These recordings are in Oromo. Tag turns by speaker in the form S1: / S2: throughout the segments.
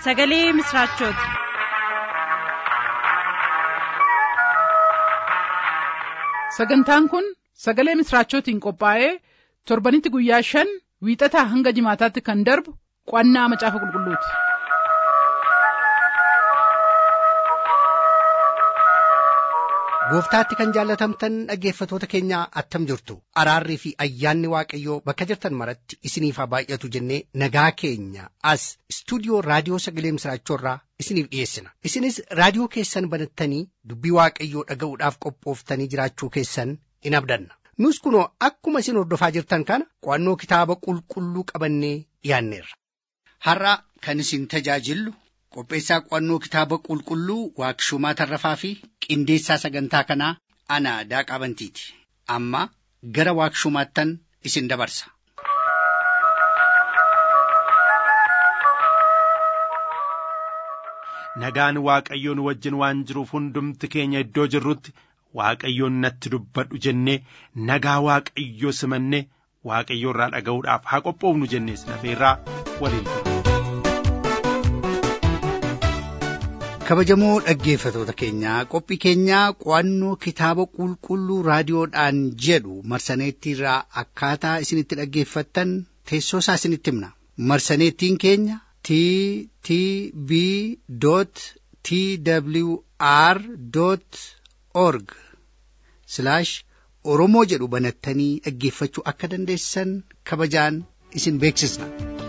S1: sagalee misiraachooti.
S2: sagantaan kun sagalee misiraachootiin qophaa'ee torbanitti guyyaa shan wiixataa hanga jimaataatti kan darbu qo'annaa macaafa qulqulluuti.
S3: gooftaatti kan jaallatamtan dhaggeeffatoota keenya attam jirtu araarrii fi ayyaanni waaqayyoo bakka jirtan maratti isiniif haa baay'atu jennee nagaa keenya as istuudiyoo raadiyoo sagalee misiraachoorraa isiniif dhiyeessina isinis raadiyoo keessan banattanii dubbii waaqayyoo dhaga'uudhaaf qophooftanii jiraachuu keessan in abdanna nus kunoo akkuma isin hordofaa jirtan kana qo'annoo kitaaba qulqulluu qabannee dhiyaanneerra.
S4: har'a kan isin tajaajillu qopheessaa qo'annoo kitaaba qulqulluu waaqshumaa tarrafaa fi qindeessaa sagantaa kanaa ana daaqaa bantiiti amma gara waaqshumaattan isin dabarsa.
S5: nagaan waaqayyoon wajjin waan jiruuf hundumti keenya iddoo jirrutti waaqayyoon natti dubbadhu jennee nagaa waaqayyoo simannee waaqayyoo irraa dhaga'uudhaaf haa qophoofnu jennees nafeerraa waliin ture.
S3: kabajamoo dhaggeeffatoota keenyaa qophii keenyaa qo'annoo kitaaba qulqulluu raadiyoodhaan jedhu marsaneettiirraa akkaataa isinitti dhaggeeffattan teessoo isaa isinitti himna marsaneettiin keenya t t b t w r org oromoo jedhu banattanii dhaggeeffachuu akka dandeessan kabajaan isin beeksisna.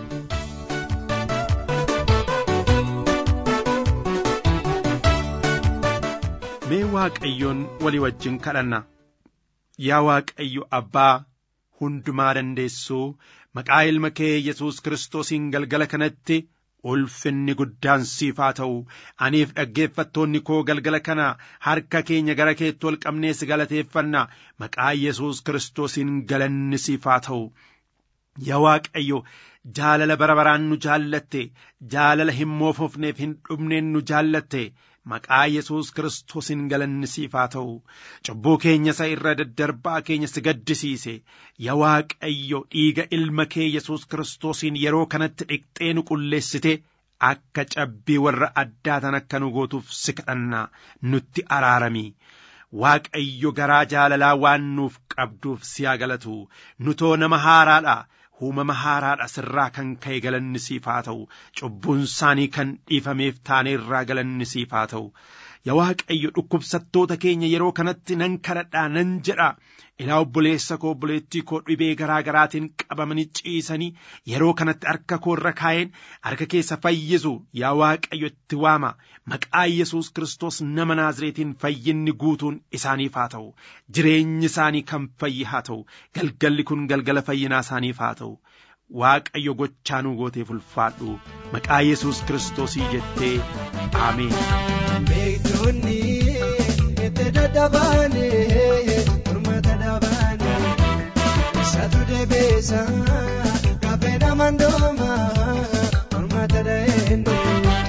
S5: mee waaqayyoon walii wajjin kadhanna yaa waaqayyo abbaa hundumaa dandeessuu maqaa ilma kee yesus kiristoosiin galgala kanatti ulfinni guddaan siif haa ta'u aniif dhaggeeffattoonni koo galgala kana harka keenya gara keetti ol qabnees galateeffanna maqaa yesus kiristoosiin galanni siif haa ta'u yaa waaqayyo jaalala bara baraan nu jaallatte jaalala hin moofofneef hin dhumneen nu jaallatte maqaa yesus kiristoosiin galanni siif haa ta'u cubbuu keenya isa irra daddarbaa keenya si gaddisiise yaa waaqayyo dhiiga ilma kee yesus kiristoosiin yeroo kanatti dhiqxee nu qulleessite akka cabbii warra addaatan akka nu gootuuf si kadhanna nutti araarami. Waaqayyo garaa jaalalaa waan nuuf qabduuf si haa galatu nutoo nama haaraadha uumama haaraadha sirraa kan ka'e galanni siif haa ta'u cubbuun isaanii kan dhiifameef taane irraa galanni siif haa ta'u yaa waaqayyo dhukkubsattoota keenya yeroo kanatti nan kadhadhaa nan jedha ilaa obboleessa koo obboleettii koo dhibee garaa garaatiin qabamanii ciisanii yeroo kanatti harka koo irra kaa'een harka keessa fayyisu yaa waaqayyo itti waama maqaa yesus kiristoos nama naazreetiin fayyinni guutuun isaaniif haa ta'u jireenyi isaanii kan fayyi haa ta'u galgalli kun galgala fayyinaa isaaniif haa ta'u waaqayyo gochaa nuu gooteef ulfaadhu maqaa yesus kiristoosii jettee aameen.
S6: Beektonni itti dadhabaane mormata dhabaane isaatu deebiisa gaaffee namandooma mormata dhaheendo.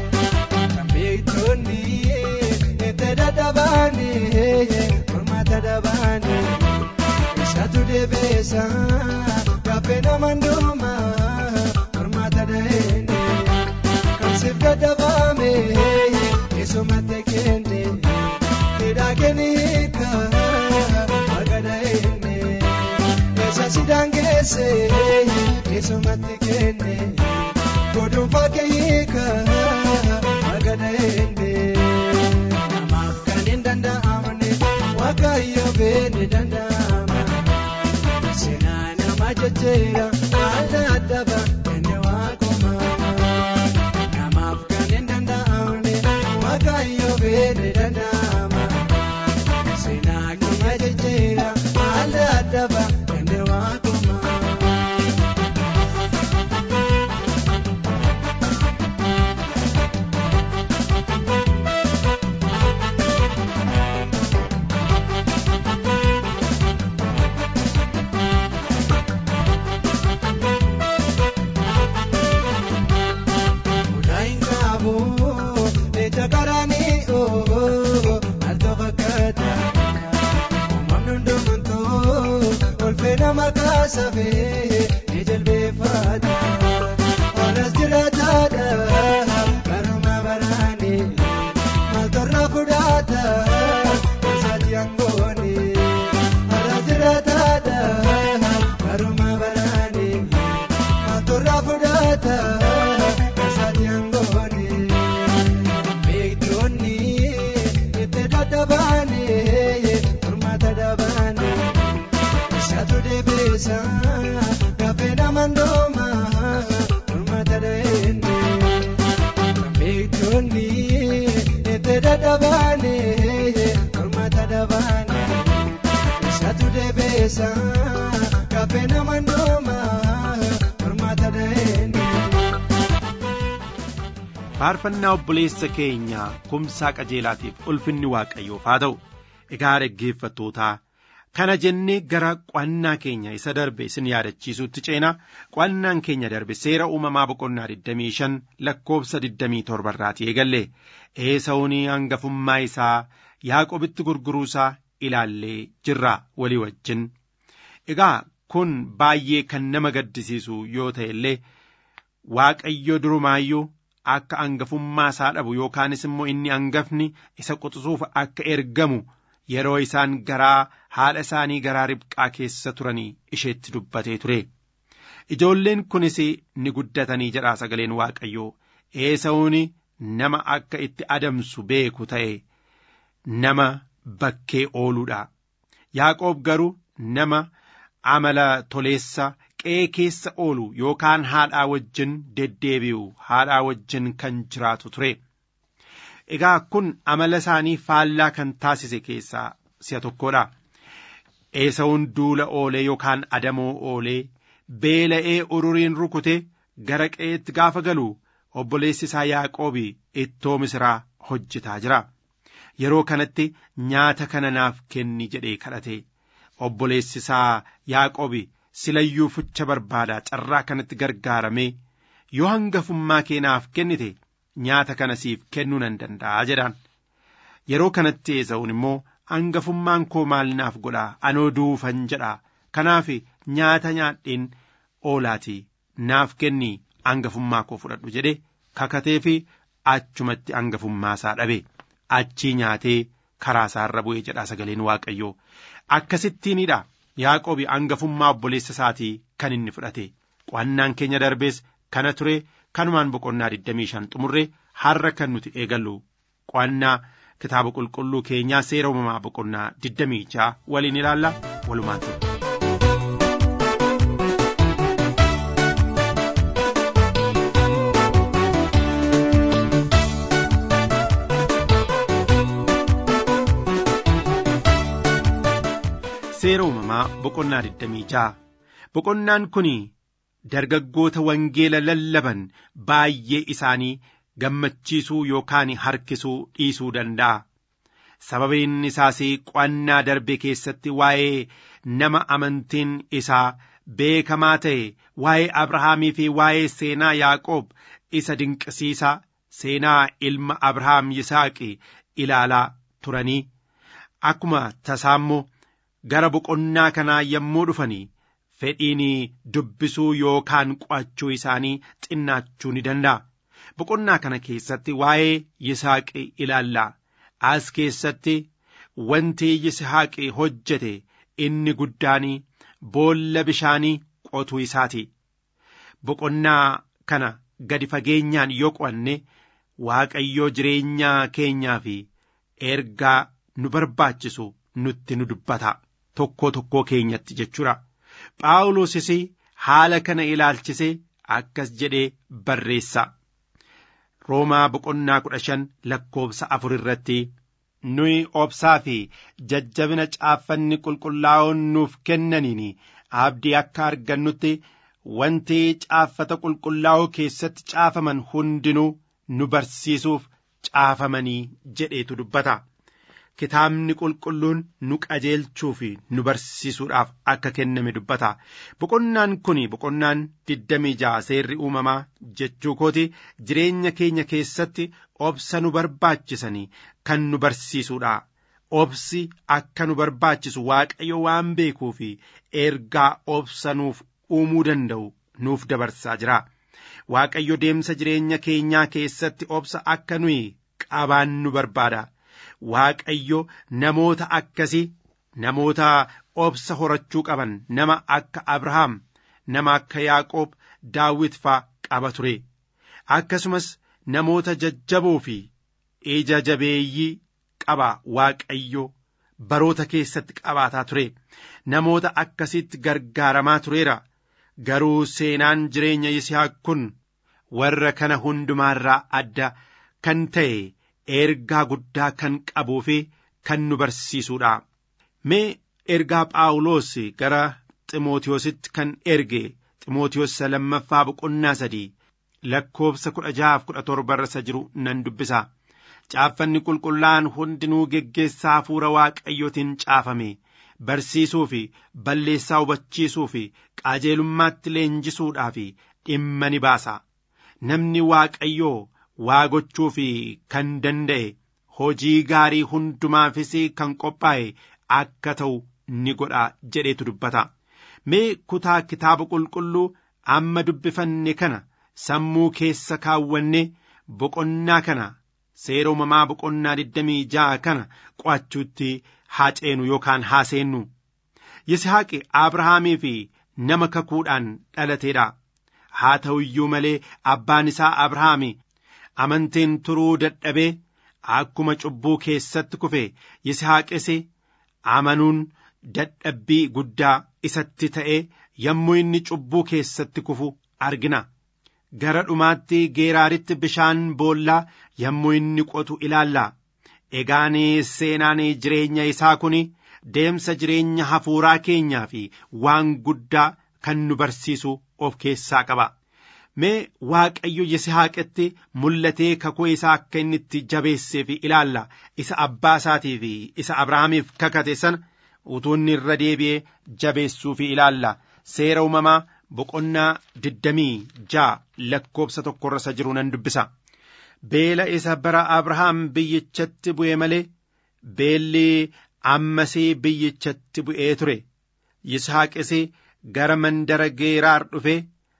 S6: Beektonni itti dadhabaane mormata dhabaane isaatu deebiisa gaaffee namandooma mormata dhaheendo. Kansiif dadhabaame. Isomate kende Kidakeni hika Magada ene Esa sidangese Isomate kende Kodumfa ke hika Magada ene Namaaf kanin danda'amne Waaqayyo beene danda'ama Sena nama jecheera Adda adda ba Enne waaquma Namaaf kanin danda'amne Waaqayyo beene danda'ama. Seenaa nama jijjiira adda adda ba enne waaquma. Udaayin qabu ija karaanii oo alto fakkaata. Uumamni hundumtuu ulfina maqaa sabee ni jilbeeffata. Olas jiraataadha fakkaata kasaati hangoone beektoonni itti dadhabaane furmaata dhabaane isaatu deebiisa gaaffee namaan dooma furmaata dhaheenne beektoonni itti dadhabaane furmaata dhabaane isaatu deebiisa gaaffee namaan dooma furmaata dhaheenne.
S5: faarfannaa obboleessa keenya kumsaa qajeelaatiif ulfinni waaqayyoof haa ta'u egaa dhaggeeffattootaa kana jennee gara qo'annaa keenya isa darbe isin yaadachiisuutti ceenaa qo'annaan keenya darbe seera uumamaa boqonnaa 25 lakkoobsa 27 irraatii eegalle eesawunii hangafummaa isaa yaaqobitti gurguruusaa ilaallee jirra walii wajjin egaa kun baay'ee kan nama gaddisiisu yoo ta'e illee waaqayyo durumaayyuu akka hangafummaa isaa dhabu yookaanis immoo inni hangafni isa quxisuuf akka ergamu yeroo isaan garaa haadha isaanii garaa ribqaa keessa turanii isheetti dubbatee ture. Ijoolleen kunis ni guddatanii jedhaa sagaleen waaqayyoo eesawuun nama akka itti adamsu beeku ta'e nama bakkee ooluudha. Yaaqoob garuu nama amala toleessa qe'ee keessa oolu yookaan haadhaa wajjin deddeebi'u haadhaa wajjin kan jiraatu ture. Egaa kun amala isaanii faallaa kan taasise keessaa si'a tokkodha. Eesawuun duula oolee yookaan adamoo oolee beela'ee ururiin rukute gara qe'eetti gaafa galu obboleessi isaa Yaaqoobi ittoo misiraa hojjetaa jira. Yeroo kanatti nyaata kana naaf kenni jedhee kadhate. Obboleessi isaa Yaaqoobi silayyuu fucha barbaadaa carraa kanatti gargaaramee yoo hangafummaa kee naaf kennite nyaata kana siif kennuu nan danda'a jedhaan. Yeroo kanatti eesa'uun immoo hangafummaan koo maal naaf godhaa anoo duufan jedhaa kanaaf nyaata nyaadheen oolaatii naaf kenni hangafummaa koo fudhadhu jedhe kakatee fi achumatti hangafummaa isaa dhabe achii nyaatee karaa isaarra bu'ee jedhaa sagaleen waaqayyoo akkasittiinidha. Yaaqoobi hangafummaa obboleessa isaatii kan inni fudhate qo'annaan keenya darbees kana ture kanumaan boqonnaa 25 xumurre har'a kan nuti eegallu qo'annaa kitaaba qulqulluu keenyaa seera uumamaa boqonnaa 26 waliin ilaalla walumaan ture. seera uumamaa boqonnaa 26 boqonnaan kun dargaggoota wangeela lallaban baay'ee isaanii gammachiisuu yookaan harkisuu dhiisuu danda'a. Sababiin isaas qo'annaa darbe keessatti waa'ee nama amantiin isaa beekamaa ta'e waa'ee Abrahaamii fi waa'ee seenaa Yaaqoob isa dinqisiisaa seenaa ilma Abrahaam Yisaaqi ilaalaa turanii akkuma tasaammoo gara boqonnaa kanaa yommuu dhufanii fedhiin dubbisuu yookaan qo'achuu isaanii xinnaachuu ni danda'a. Boqonnaa kana keessatti waa'ee Yisaaqi ilaallaa. As keessatti wanti Yisaaqi hojjete inni guddaan boolla bishaanii qotuu isaati. Boqonnaa kana gadi fageenyaan yoo qo'anne Waaqayyoo jireenyaa keenyaa fi ergaa nu barbaachisu nutti nu dubbata. Tokkoo tokkoo keenyatti jechuudha. Phaawulosis haala kana ilaalchisee akkas jedhee barreessa. Roomaa boqonnaa kudha shan lakkoobsa afur irratti nuyi obsaa fi jajjabina caaffanni qulqullaa'oon nuuf kennaniin abdii akka argannutti wanti caaffata qulqullaa'oo keessatti caafaman hundinuu nu barsiisuuf caafamanii jedheetu dubbata. Kitaabni qulqulluun nu qajeelchuu fi nu barsiisuudhaaf akka kenname dubbata. Boqonnaan kun boqonnaan digdamii ja'a seerri uumamaa jechuu kooti jireenya keenya keessatti obsa nu barbaachisanii kan nu barsiisuudha. Obsi akka nu barbaachisu Waaqayyo waan beekuu fi ergaa obsa nuuf uumuu danda'u nuuf dabarsaa jira. Waaqayyo deemsa jireenya keenyaa keessatti obsa akka nuyi qabaannu barbaada. Waaqayyo namoota akkasii namoota obsa horachuu qaban nama akka Abrahaam nama akka Yaaqoob Daawit faa qaba ture akkasumas namoota jajjaboo fi ija jabeeyyii qaba waaqayyo baroota keessatti qabaataa ture namoota akkasitti gargaaramaa tureera garuu seenaan jireenya yisihaaq kun warra kana hundumaarraa adda kan ta'e ergaa guddaa kan qabuu fi kan nu barsiisuudha mee ergaa phaawulos gara ximootiyoositti kan erge ximootiyoos lammaffaa boqonnaa sadii lakkoobsa kudha jahaaf kudha torba irra jiru nan dubbisa caaffanni qulqullaa'an hundinuu geggeessaa hafuura waaqayyootiin caafame barsiisuu fi balleessaa hubachiisuu fi qajeelummaatti leenjisuudhaa fi dhimma ni baasa namni waaqayyoo waa gochuu fi kan danda'e hojii gaarii hundumaafis kan qophaa'e akka ta'u ni godha jedheetu dubbata mee kutaa kitaaba qulqulluu amma dubbifanne kana sammuu keessa kaawwanne boqonnaa kana seera uumamaa boqonnaa 26 kana qo'achuutti haa ceenu yookaan haa seennu yisihaaqi abrahaamii fi nama kakuudhaan dhalateedha haa ta'u iyyuu malee abbaan isaa abrahaami amantiin turuu dadhabee akkuma cubbuu keessatti kufe yisihaaqis amanuun dadhabbii guddaa isatti ta'ee yommuu inni cubbuu keessatti kufu argina gara dhumaatti geeraaritti bishaan boollaa yommuu inni qotu ilaalla egaan seenaan jireenya isaa kun deemsa jireenya hafuuraa keenyaa fi waan guddaa kan nu barsiisu of keessaa qaba mee waaqayyo yisihaaqetti mul'atee kakuu isaa akka inni itti jabeessee fi ilaalla isa abbaa isaatii fi isa abrahaamiif kakate sana utuu inni irra deebi'ee jabeessuu fi ilaalla seera uumamaa boqonnaa digdamii ja'a lakkoobsa tokkorra isa jiru nan dubbisa beela isa bara abrahaam biyyichatti bu'e malee beelli ammasii biyyichatti bu'ee ture yishaaqis gara mandara geeraar dhufe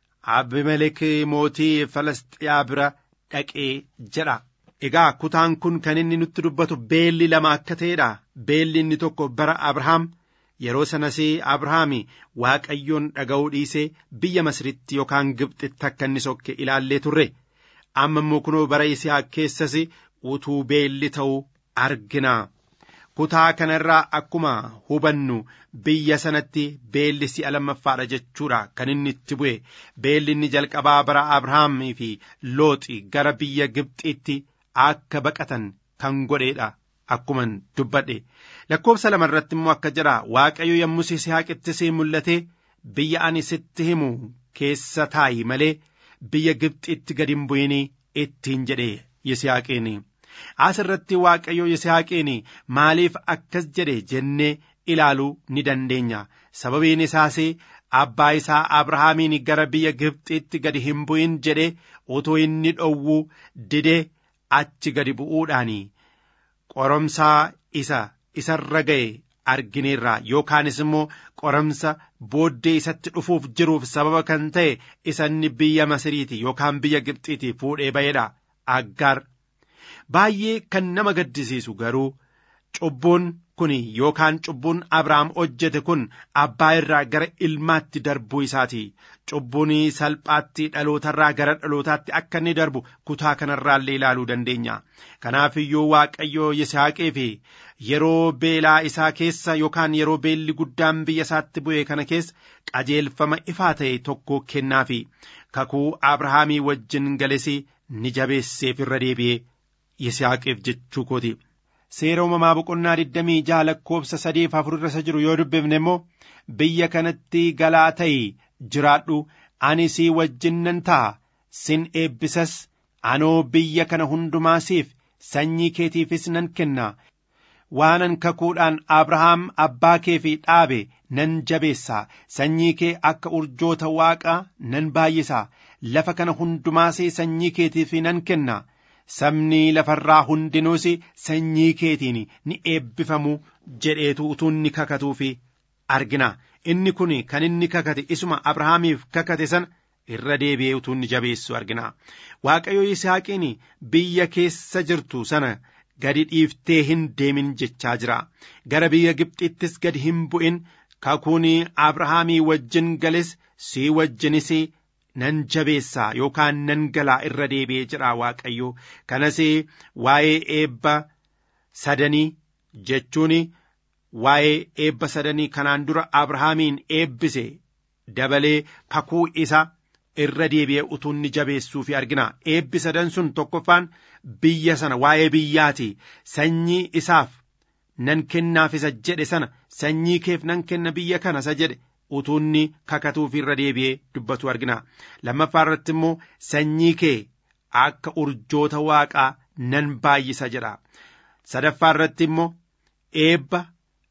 S5: abimelek mootii falastiyaa bira dhaqee jedha egaa kutaan kun kan inni nutti dubbatu beelli lama akka ta'edha beelli inni tokko bara abrahaam yeroo sanas abrahaami waaqayyoon dhaga'uu dhiisee biyya masritti yookaan gibxitti akka inni sokke ilaallee turre amma immoo kunoo bara yisihaaq keessas utuu beelli ta'uu argina kutaa kanarraa akkuma hubannu biyya sanatti beelli si'a lammaffaadha jechuudha kan inni itti bu'e beelli inni jalqabaa bara abrahaamii fi looxi gara biyya gibxitti akka baqatan kan godheedha akkuman dubbadhe lakkoobsa lama irratti immoo akka jedha waaqayyo yommuu yisihaaqitti si mul'ate biyya ani sitti himu keessa taa'i malee biyya gibxitti gad hin bu'inii ittiin jedhe yisihaaqiin as irratti waaqayyo yisihaaqiin maaliif akkas jedhe jennee ilaaluu ni dandeenya sababiin isaas abbaa isaa abrahaamiin gara biyya gibxitti gad hin bu'in jedhe utuu inni dhowwuu didee achi gadi bu'uudhaan qoromsaa isa isarra ga'e argineerra yookaanis immoo qoramsa booddee isatti dhufuuf jiruuf sababa kan ta'e isanni biyya masiriiti yookaan biyya gibxiiti fuudhee ba'eedha aggaar baay'ee kan nama gaddisiisu garuu cubbuun kun yookaan cubbuun abrahaam hojjete kun abbaa irraa gara ilmaatti darbuu isaati cubbuun salphaatti dhalootarraa gara dhalootaatti akka inni darbu kutaa kanarraallee ilaaluu dandeenya kanaaf iyyuu waaqayyo yisaaqee fi yeroo beelaa isaa keessa yookaan yeroo beelli guddaan biyya isaatti bu'e kana keessa qajeelfama ifaa ta'e tokko kennaafi kakuu abrahaamii wajjin gales ni jabeesseef irra deebi'ee yisaaqeef jechuu kooti. seera uumamaa boqonnaa digdamii jaha lakkoobsa sadeef afur irra jiru yoo dubbifne immoo biyya kanatti galaa ta'i jiraadhu ani sii wajjin nan ta'a sin eebbisas anoo biyya kana hundumaa siif sanyii keetiifis nan kenna waanan kakuudhaan abrahaam abbaa kee fi dhaabe nan jabeessa sanyii kee akka urjoota waaqaa nan baay'isa lafa kana hundumaas sanyii keetiif nan kenna sabni lafarraa hundinuus sanyii keetiin ni eebbifamu jedheetu utuu inni kakatuufi argina inni kun kan inni kakate isuma abrahaamiif kakate sana irra deebi'ee utuu inni jabeessu argina waaqayyo yisaaqiin biyya keessa jirtu sana gadi dhiiftee hin deemin jechaa jira gara biyya gibxittis gadi hin bu'in kakuun abrahaamii wajjin gales sii wajjinis nan jabeessaa yookaan nan galaa irra deebi'ee jedha waaqayyo kanas waa'ee eebba sadanii jechuun waa'ee eebba sadanii kanaan dura abrahaamiin eebbise dabalee kakuu isa irra deebi'ee utuu inni jabeessuufi argina eebbi sadan sun tokkoffaan biyya sana waa'ee biyyaati sanyii isaaf nan kennaaf isa jedhe sana sanyii keef nan kenna biyya kana isa jedhe utuu inni kakatuuf irra deebi'ee dubbatu argina lammaffaa irratti immoo sanyii kee akka urjoota waaqaa nan baay'isa jedha sadaffaa irratti immoo eebba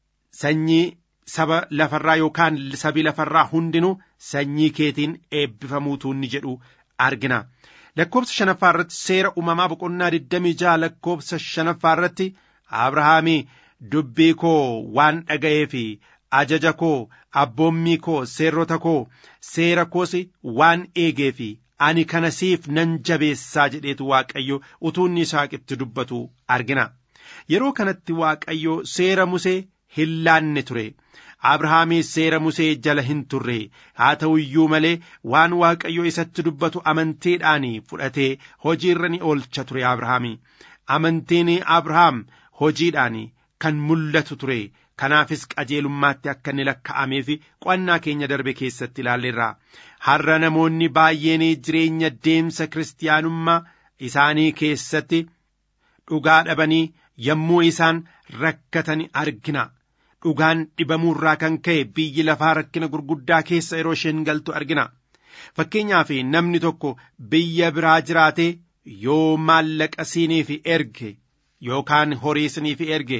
S5: sanyii saba lafarraa yookaan sabi lafarraa hundinuu sanyii keetiin eebbifamuutu inni jedhu argina lakkoobsa shanaffaa irratti seera uumamaa boqonnaa 26 lakkoobsa shanaffaa irratti abrahaamii dubbii koo waan dhaga'ee fi ajaja koo abboommii koo seerrota koo seera koos waan eegee fi ani kana siif nan jabeessaa jedheetu waaqayyo utuu inni Yisihaaqitti dubbatu argina yeroo kanatti waaqayyo seera musee hin laanne ture abrahaamis seera musee jala hin turre haa ta'u iyyuu malee waan waaqayyo isatti dubbatu amantiidhaan fudhatee hojiirra ni oolcha ture abrahaami amantiin abrahaam hojiidhaan kan mul'atu ture kanaafis qajeelummaatti akka inni lakka'ameef qo'annaa keenya darbe keessatti ilaalleerra har'a namoonni baay'een jireenya deemsa kiristaanummaa isaanii keessatti dhugaa dhabanii yommuu isaan rakkatan argina dhugaan dhibamuurraa kan ka'e biyyi lafaa rakkina gurguddaa keessa yeroo isheen galtu argina fakkeenyaaf namni tokko biyya biraa jiraatee yoo maallaqa siiniif erge yookaan horii siiniif erge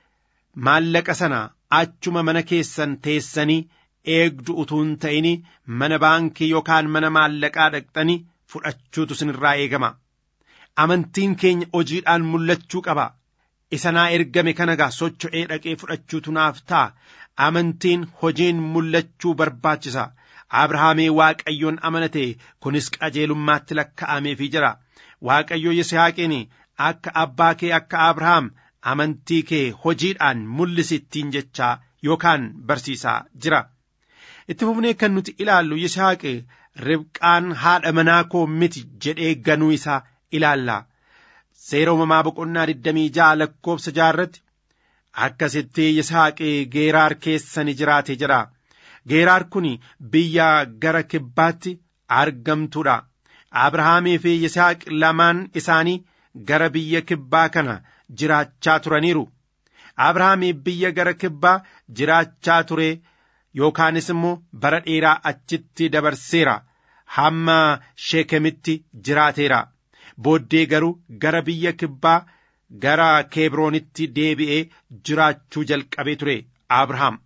S5: maallaqa sana achuma mana keessan teessanii eegdu utuu hin ta'in mana baankii yookaan mana maallaqaa dhaqxanii fudhachuutu sinirraa eegama amantiin keenya hojiidhaan mul'achuu qaba isa naa ergame kana gaa socho'ee dhaqee fudhachuutu naaf ta'a amantiin hojiin mul'achuu barbaachisa abrahaamii waaqayyoon amanate kunis qajeelummaatti lakka'ameefii jira waaqayyo yisihaaqiin akka abbaa kee akka abrahaam amantii kee hojiidhaan mul'isittiin jechaa yookaan barsiisaa jira itti fufnee kan nuti ilaallu yisaaqi ribqaan haadha manaa koo miti jedhee ganuu isaa ilaalla seera uumamaa boqonnaa 26 lakkoobsa jaarratti akkasitti yisaaqi geeraar keessa ni jiraate jira geeraar kun biyya gara kibbaatti argamtuudha abrahaamii fi yisaaq lamaan isaanii gara biyya kibbaa kana jiraachaa turaniiru abrahaamii biyya gara kibbaa jiraachaa ture yookaanis immoo bara dheeraa achitti dabarseera hamma sheekemitti jiraateera booddee garuu gara biyya kibbaa gara keebroonitti deebi'ee jiraachuu jalqabee ture abrahaam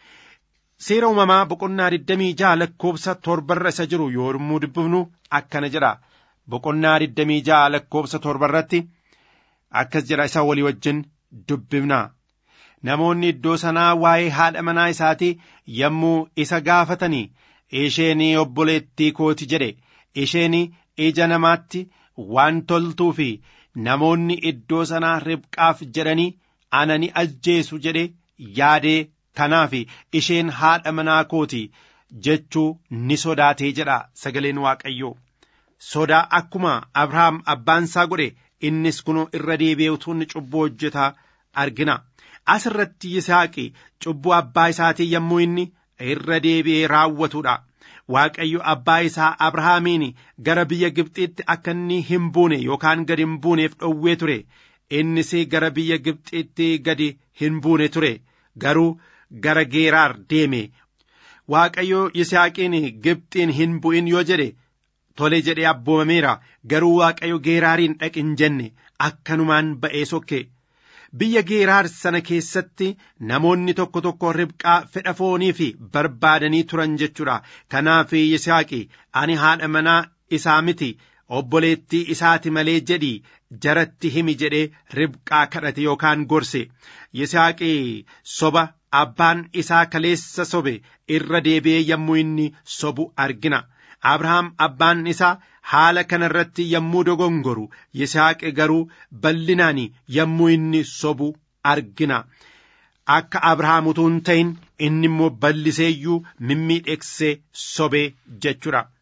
S5: seera uumamaa boqonnaa 26 lakkoobsa torbarra isa jiru yommuu dubbifnu akkana jedha boqonnaa 26 lakkoobsa torbarratti akkas jedha isa walii wajjin dubbifna namoonni iddoo sanaa waa'ee haadha manaa isaatii yommuu isa gaafatanii isheen obboleettii kooti jedhe isheen ija namaatti waan toltuu fi namoonni iddoo sanaa ribqaaf jedhanii ana ni ajjeesu jedhe yaadee kanaaf isheen haadha manaa kooti jechuu ni sodaatee jedha sagaleen waaqayyoo sodaa akkuma abrahaam abbaan isaa godhe innis kunoo irra deebi'ee utuu inni cubbuu hojjetaa argina as irratti yisaaqi cubbuu abbaa isaatii yommuu inni irra deebi'ee raawwatudha waaqayyo abbaa isaa abrahaamiin gara biyya gibxiitti akka inni hin buune yookaan gadi hin buuneef dhowwee ture innis gara biyya gibxiitti gadi hin buune ture garuu gara geeraar deeme waaqayyo yisaaqiin gibxiin hin bu'in yoo jedhe tole jedhee abboomameera garuu waaqayyo geeraariin dhaqin jenne akkanumaan ba'ee sokke biyya geeraar sana keessatti namoonni tokko tokko ribqaa fedha foonii fi barbaadanii turan jechuudha kanaaf yisaaqi ani haadha manaa isaa miti obboleettii isaati malee jedhii jaratti himi jedhee ribqaa kadhate yookaan gorse yisaaqi soba abbaan isaa kaleessa sobe irra deebi'ee yommuu inni sobu argina abrahaam abbaan isaa haala kana irratti yommuu dogongoru yisaaqi garuu bal'inaan yommuu inni sobu argina akka abrahaam utuu hin ta'in inni immoo bal'iseeyyuu mimmiidheeksee sobee jechuudha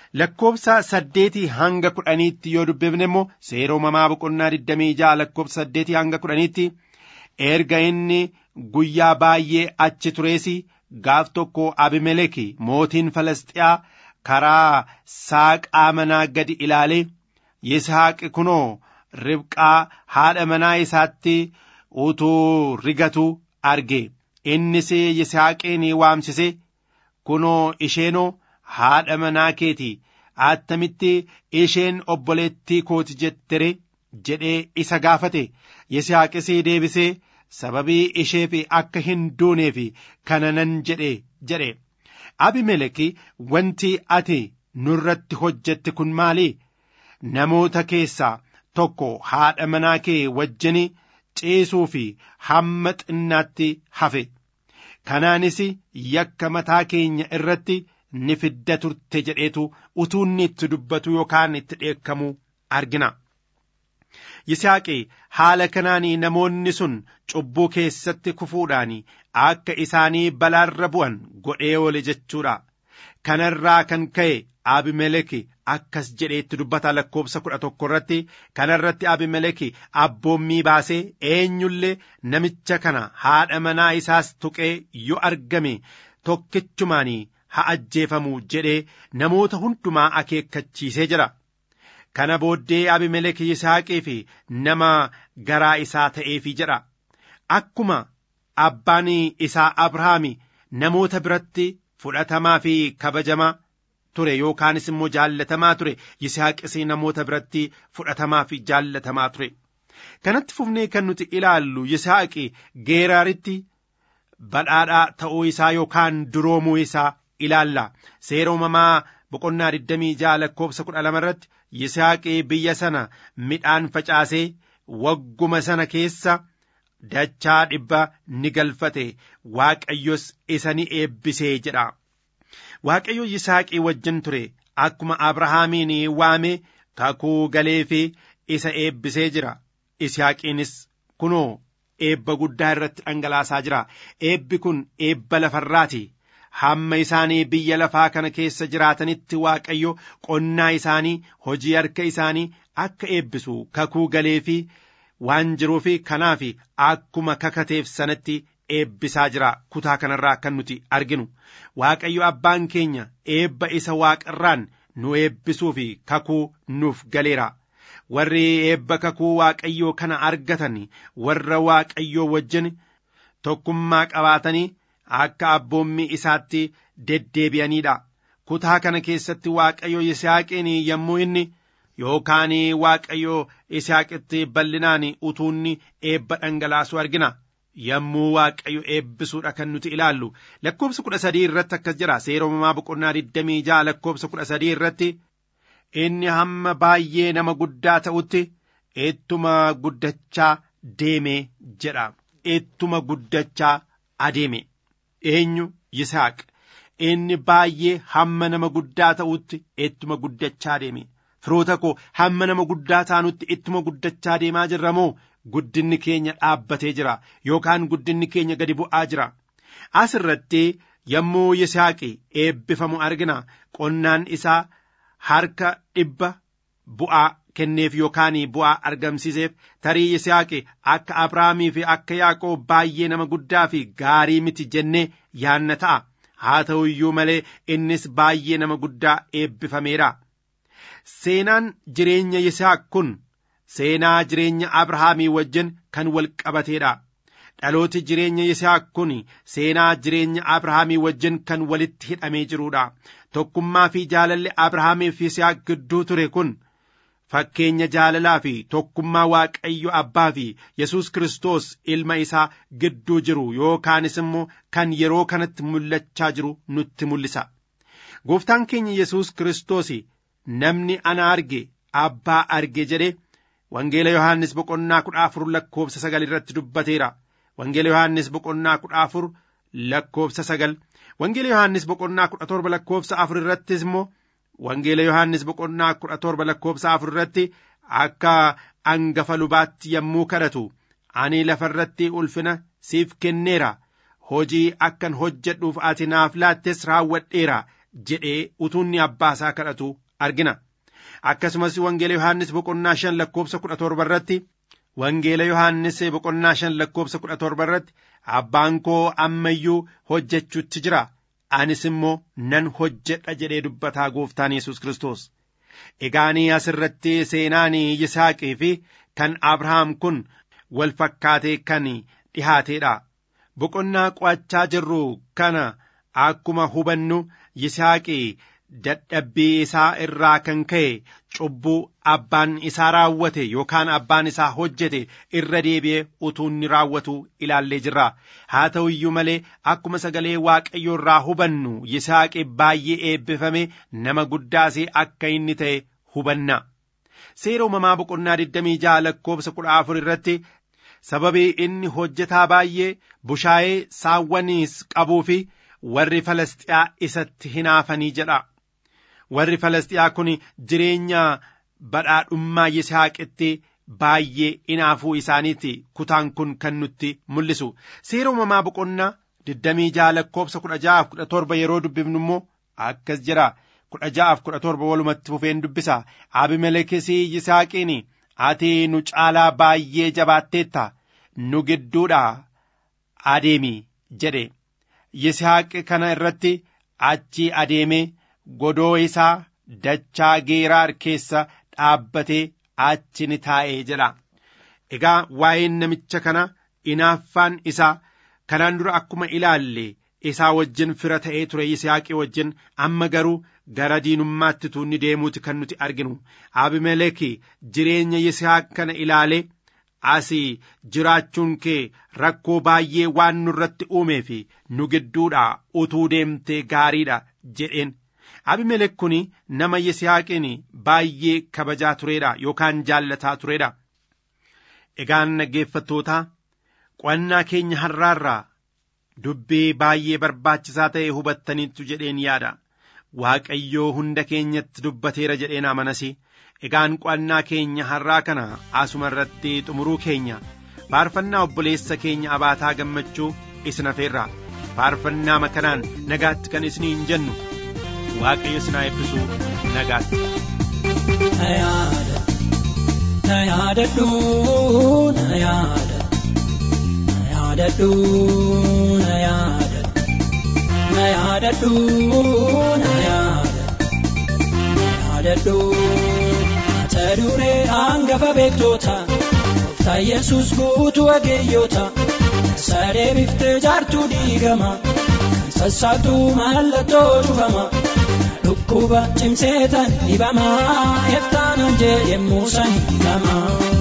S5: lakkoobsa saddeetii hanga kudhaniitti yoo dubbifne immoo seera uumamaa boqonnaa digdamii ja'a lakkoobsa saddeetii hanga kudhaniitti erga inni guyyaa baay'ee achi turees gaaf tokko abimeleki mootiin falasxiyaa karaa saaqaa manaa gadi ilaalee yisaaqi kunoo ribqaa haadha manaa isaatti utuu rigatu arge innis yisaaqiin waamsise kunoo isheenoo haadha manaa keeti attamitti isheen obboleettii kooti jettere jedhee isa gaafate yisaaqis deebisee sababii isheef akka hin duuneef kana nan jedhe jedhe abimeleki wanti ati nurratti hojjette kun maali namoota keessaa tokko haadha manaa kee wajjin ciisuu fi hamma xinnaatti hafe kanaanis yakka mataa keenya irratti ni fidda turte jedheetu utuu inni itti dubbatu yookaan itti dheekkamu argina. Yisaaqi haala kanaan namoonni sun cubbuu keessatti kufuudhaan akka isaanii balaarra bu'an godhee oole jechuudha. Kanarraa kan ka'e Abimeleki akkas jedheetti dubbata lakkoobsa kudha tokko irratti kanarratti Abimeleki abboommii baasee eenyullee namicha kana haadha manaa isaas tuqee yoo argame tokkichumaan haa ajjeefamu jedhee namoota hundumaa akeekkachiisee jira. Kana booddee Abimelek Yisaaqii fi nama garaa isaa ta'eefi jedha. Akkuma abbaan isaa Abrahaami namoota biratti fudhatamaa fi kabajamaa ture yookaanis immoo jaallatamaa ture Yisaaqis namoota biratti fudhatamaa fi jaallatamaa ture. Kanatti fufnee kan nuti ilaallu Yisaaqi geeraaritti badhaadhaa ta'uu isaa yookaan duroomuu isaa ilaalla. Seera uumamaa boqonnaa 26 lakkoobsa 12 irratti Yisaaqii biyya sana midhaan facaasee wagguma sana keessa dachaa dhibba ni galfate Waaqayyos isa ni eebbisee jedha. Waaqayyo Yisaaqii wajjin ture akkuma Abrahaamiin waame kakuu galee fi isa eebbisee jira. Yisaaqiinis kunoo eebba guddaa irratti dhangalaasaa jira. Eebbi kun eebba lafarraati. hamma isaanii biyya lafaa kana keessa jiraatanitti waaqayyo qonnaa isaanii hojii harka isaanii akka eebbisu kakuu galee fi waan jiruuf kanaaf akkuma kakateef sanatti eebbisaa jira kutaa kanarraa kan nuti arginu waaqayyo abbaan keenya eebba isa waaqarraan nu eebbisuu fi kakuu nuuf galeera. warri eebba kakuu waaqayyoo kana argatan warra waaqayyoo wajjin tokkummaa qabaatanii akka abboommii isaatti deddeebi'aniidha. Kutaa kana keessatti Waaqayyo Yisaaqiin yommuu inni yookaan Waaqayyo Yisaaqitti bal'inaan utuunni eebba dhangalaasu argina. Yommuu Waaqayyo eebbisuudha kan nuti ilaallu lakkoobsa kudha sadii irratti akkas jira seera uumamaa boqonnaa digdamii ja'a lakkoobsa kudha sadii irratti inni hamma baay'ee nama guddaa ta'utti ittuma guddachaa deeme jedha. Ittuma guddachaa adeeme. eenyu Yisaaq inni baay'ee hamma nama guddaa ta'utti ittuma guddachaa deeme firoota koo hamma nama guddaa taanutti ittuma guddachaa deemaa jirra moo guddinni keenya dhaabbatee jira yookaan guddinni keenya gadi bu'aa jira as irratti yommuu Yisaaqi eebbifamu argina qonnaan isaa harka dhibba bu'aa kenneef yookaan bu'aa argamsiiseef tarii Yisaaqi akka Abrahaamii fi akka Yaaqoob baay'ee nama guddaa fi gaarii miti jennee yaanna ta'a. Haa ta'u iyyuu malee innis baay'ee nama guddaa eebbifameera. Seenaan jireenya Yisaaq kun seenaa jireenya Abrahaamii wajjin kan wal qabateedha. Dhalooti jireenya Yisaaq kun seenaa jireenya Abrahaamii wajjin kan walitti hidhamee jiruudha. Tokkummaa fi jaalalli Abrahaamii fi Yisaaq gidduu ture kun. fakkeenya jaalalaa fi tokkummaa waaqayyo abbaa fi yesus kristos ilma isaa gidduu jiru yookaanis immoo kan yeroo kanatti mul'achaa jiru nutti mul'isa gooftaan keenya yesus kristos namni ana arge abbaa arge jedhe wangeela yohaannis boqonnaa kudha afur lakkoofsa sagal irratti dubbateera wangeela yohaannis boqonnaa kudha afur lakkoofsa sagal wangeela yohaannis boqonnaa kudha torba lakkoofsa afur irrattis immoo Wangeela Yohaannis boqonnaa kudha torba lakkoofsa afur irratti akka angafa lubaatti yommuu kadhatu ani lafarratti ulfina siif kenneera hojii akkan hojjedhuuf ati naaf laattes raawwadheera jedhee utuunni abbaa isaa kadhatu argina akkasumas wangeela yohaannis boqonnaa shan lakkoobsa kudha torba irratti wangeela yohaannis boqonnaa shan lakkoobsa kudha torba irratti abbaan koo ammayyuu hojjechuutti jira anis immoo nan hojjedha jedhee dubbataa gooftaan yesus kiristoos egaanii asirratti seenaan yisaaqii fi kan abrahaam kun wal fakkaatee kan dhihaateedha boqonnaa qo'achaa jirru kana akkuma hubannu yisaaqii dadhabbii isaa irraa kan ka'e cubbuu abbaan isaa raawwate yookaan abbaan isaa hojjete irra deebi'ee utuu inni raawwatu ilaallee jirra haa ta'u iyyuu malee akkuma sagalee waaqayyoo irraa hubannu yisaaqi baay'ee eebbifame nama guddaas akka inni ta'e hubanna seera uumamaa boqonnaa 26 lakkoobsa 14 irratti sababii inni hojjetaa baay'ee bushaayee saawwaniis qabuu fi warri Falasxiyaa isatti hinaafanii jedha. Warri Falasxiyaa kun jireenya badhaadhummaa Yisihaaqitti baay'ee hinaafuu isaaniiti kutaan kun kan nutti mul'isu. Seera uumamaa boqonnaa 26 lakkoobsa 16-17 yeroo dubbifnu immoo akkas jira. kudha ja'aaf kudha torba walumatti fufeen dubbisa abimelekis yisaaqiin ati nu caalaa baay'ee jabaatteetta nu gidduudha adeemi jedhe yisaaq kana irratti achi adeemee godoo isaa dachaa geeraar keessa dhaabbatee achi ni taa'ee jedha egaa waa'een namicha kana inaaffaan isaa kanaan dura akkuma ilaalle isaa wajjin fira ta'ee ture yisaaqii wajjin amma garuu gara diinummaatti tuunni deemuuti kan nuti arginu abimeleki jireenya yisaaq kana ilaale asii jiraachuun kee rakkoo baay'ee waan nurratti uumee fi nu gidduudha utuu deemtee gaariidha jedheen abimelek kun nama yisihaaqiin baay'ee kabajaa tureedha yookaan jaallataa tureedha egaan dhaggeeffattootaa qo'annaa keenya har'aarraa dubbii baay'ee barbaachisaa ta'e hubattaniittu jedheen yaada waaqayyoo hunda keenyatti dubbateera jedheen amanasi egaan qo'annaa keenya har'aa kana asuma irratti xumuruu keenya faarfannaa obboleessa keenya abaataa gammachuu isin hafeerra faarfannaa makanaan nagaatti kan isiniin jennu waaqayyo isin haa eebbisu nagaatti.
S1: Na yaada, na yaadadhu, na yaada, na yaadadhu, na yaada, na yaadadhu, na yaada, na yaadadhu. Mata duree hangafa beektoota, gooftaa Yesuus guutuu wageeyyoota, sadee biftee jaartuu diigama, kan sassaabdu mallattoo cufama. dhukkuba cimseetan dhibama eftaanan jee yemmuu san hidhama.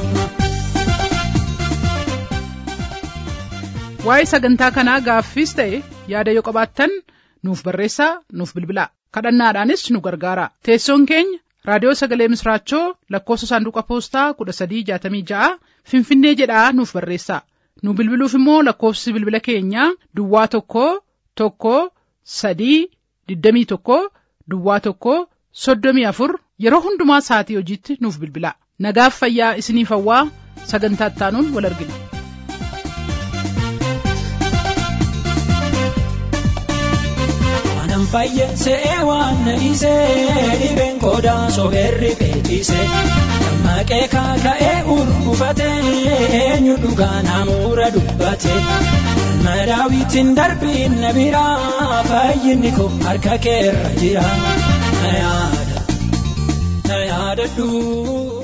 S2: Waa'ee sagantaa kanaa gaaffiis ta'e yaada yoo qabaattan nuuf barreessaa nuuf bilbilaa kadhannaadhaanis nu gargaara teessoon keenya raadiyoo sagalee misraachoo lakkoofsa saanduqa poostaa kudha sadii jaatamii ja'a finfinnee jedhaa nuuf barreessaa nu bilbiluuf immoo lakkoofsi bilbila keenyaa duwwaa tokko tokko sadii digdamii tokko duwwaa tokko soddomii afur yeroo hundumaa sa'atii hojiitti nuuf bilbilaa nagaaf fayyaa isiniif hawwaa sagantaa ittaanuun wal argina.
S1: Waanan fayye se'ee waan na dhiisee dhibeen qoodaa sobeerri beeksise dammaqee kaaka'ee urgufatee eenyu dhugaa namuura dubbate ilma daawwitiin darbiin na biraa fayyinni koo harka keerra jira na yaada na yaadadhu.